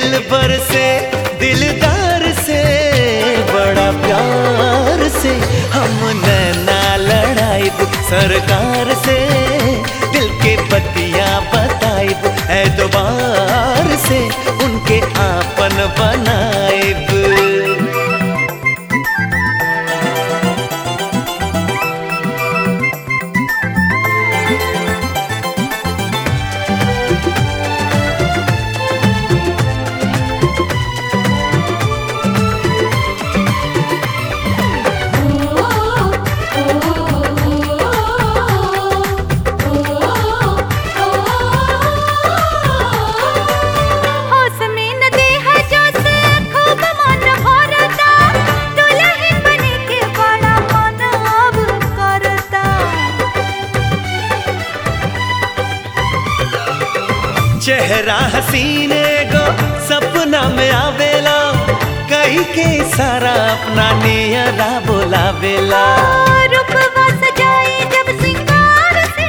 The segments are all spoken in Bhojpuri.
दिल भर से दिलदार से बड़ा प्यार से हम नैना लड़ाई सरकार से दिल के बतिया बताइब एतबार से उनके आपन बनाइब होश में न देहा जोश खूब मन भरता दुल्हन बने के बड़ा मन अब करता चेहरा हसीने गो सपना में आवेला कही के सारा अपना नियरा बोलावेला रूपवा सजाई जब सिंगार से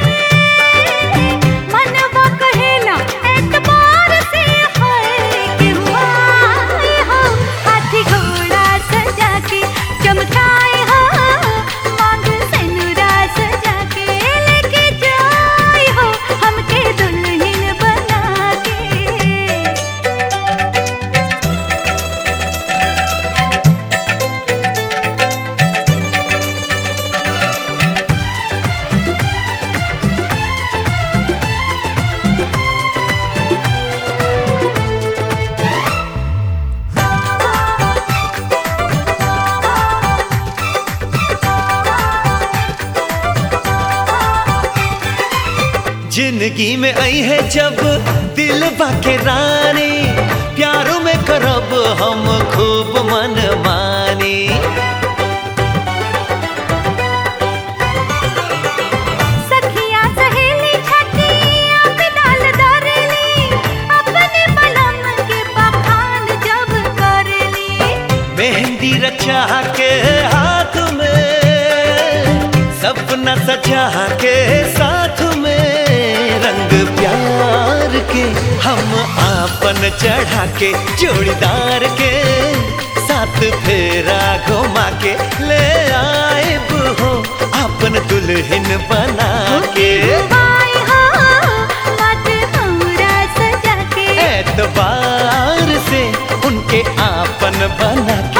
मनवा कहेला एतबार से है कि हुआ हो हाथी घोड़ा सजा के चमकाए हो मांग सिनुरा सजा के लेके जाए हो हमके दुल्हन बना के जिंदगी में आई है जब दिल बाके रानी प्यारों में करब हम खूब मन मानी सखिया सहेली छठिया पे डाल दरेली अपने बलम के बखान जब करेली मेहंदी रचा के हाथ में सपना सजा के साथ में रंग प्यार के हम आपन चढ़ा के जोड़ीदार के साथ फेरा घुमा के ले आए हो आपन दुल्हन बना के आई हो मत हमरा सजा के एतबार से उनके आपन बना